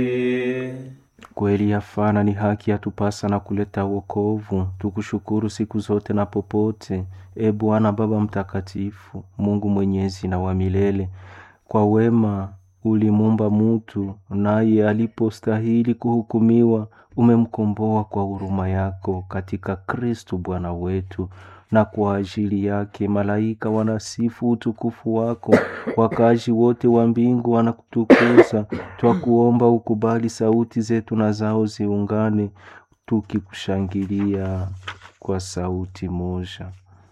Kweli yafana ni haki yatupasa na kuleta wokovu. Tukushukuru siku zote na popote, e Bwana Baba Mtakatifu, Mungu mwenyezi na wa milele. Kwa wema ulimumba mutu, naye alipostahili kuhukumiwa, umemkomboa kwa huruma yako katika Kristu Bwana wetu na kwa ajili yake malaika wanasifu utukufu wako, wakazi wote wa mbingu wanakutukuza. Twakuomba ukubali sauti zetu na zao ziungane, tukikushangilia kwa sauti moja.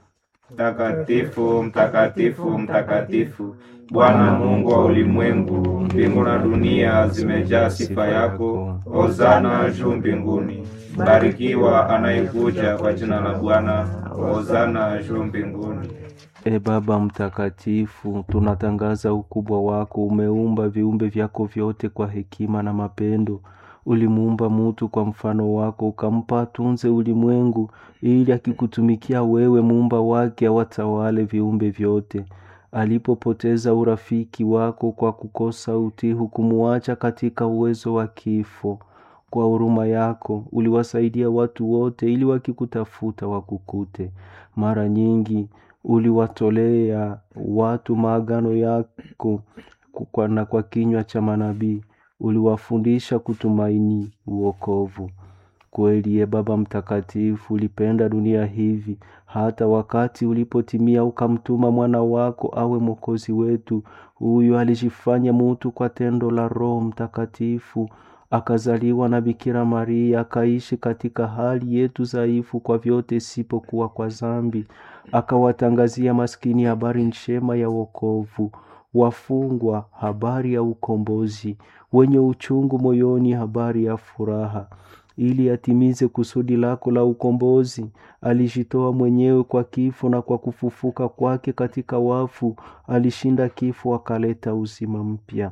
Mtakatifu, mtakatifu, mtakatifu, Bwana Mungu wa ulimwengu, mbingu na dunia zimejaa sifa yako. Hosana juu mbinguni. Barikiwa anayekuja kwa jina la Bwana. Hosana juu mbinguni. E Baba Mtakatifu, tunatangaza ukubwa wako. Umeumba viumbe vyako vyote kwa hekima na mapendo. Ulimuumba mutu kwa mfano wako, ukampa atunze ulimwengu, ili akikutumikia wewe, muumba wake, awatawale viumbe vyote. Alipopoteza urafiki wako kwa kukosa utii, hukumuacha katika uwezo wa kifo. Kwa huruma yako uliwasaidia watu wote, ili wakikutafuta wakukute. Mara nyingi uliwatolea watu maagano yako kwa na kwa kinywa cha manabii uliwafundisha kutumaini uokovu. Kweli ye Baba Mtakatifu, ulipenda dunia hivi hata wakati ulipotimia ukamtuma mwana wako awe mwokozi wetu. Huyu alijifanya mutu kwa tendo la Roho Mtakatifu, akazaliwa na Bikira Maria, akaishi katika hali yetu dhaifu kwa vyote isipokuwa kwa dhambi, akawatangazia maskini habari njema ya wokovu, wafungwa habari ya ukombozi, wenye uchungu moyoni habari ya furaha. Ili atimize kusudi lako la ukombozi, alijitoa mwenyewe kwa kifo, na kwa kufufuka kwake katika wafu alishinda kifo, akaleta uzima mpya.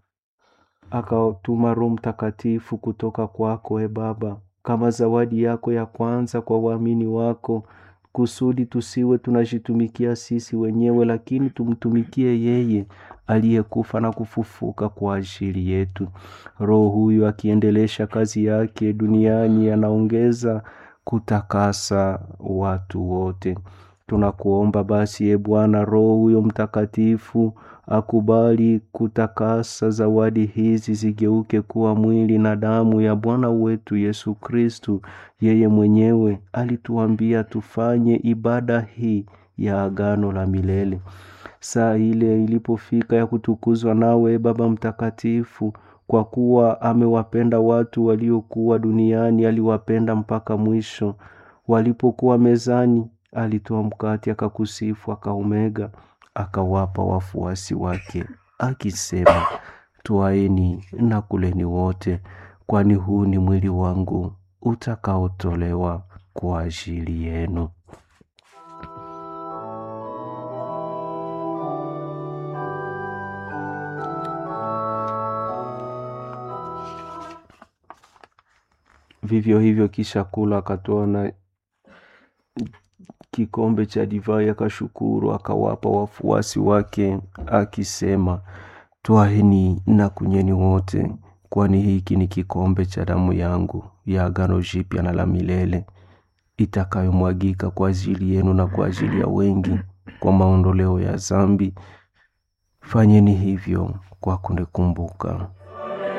Akatuma Roho Mtakatifu kutoka kwako, e Baba, kama zawadi yako ya kwanza kwa waamini wako, kusudi tusiwe tunajitumikia sisi wenyewe, lakini tumtumikie yeye aliyekufa na kufufuka kwa ajili yetu. Roho huyu akiendelesha kazi yake duniani, anaongeza kutakasa watu wote. Tunakuomba basi, e Bwana, Roho huyo Mtakatifu akubali kutakasa zawadi hizi zigeuke kuwa mwili na damu ya Bwana wetu Yesu Kristu. Yeye mwenyewe alituambia tufanye ibada hii ya agano la milele. Saa ile ilipofika ya kutukuzwa nawe, Baba Mtakatifu, kwa kuwa amewapenda watu waliokuwa duniani, aliwapenda mpaka mwisho. Walipokuwa mezani, alitoa mkate, akakusifu, akaumega, akawapa wafuasi wake, akisema, Twaeni na kuleni wote, kwani huu ni mwili wangu utakaotolewa kwa ajili yenu. Vivyo hivyo kisha kula, akatoa na kikombe cha divai, akashukuru, akawapa wafuasi wake, akisema, Twaeni na kunyweni wote, kwani hiki ni kikombe cha damu yangu ya agano jipya na la milele, itakayomwagika kwa ajili yenu na kwa ajili ya wengi kwa maondoleo ya dhambi. Fanyeni hivyo kwa kunikumbuka.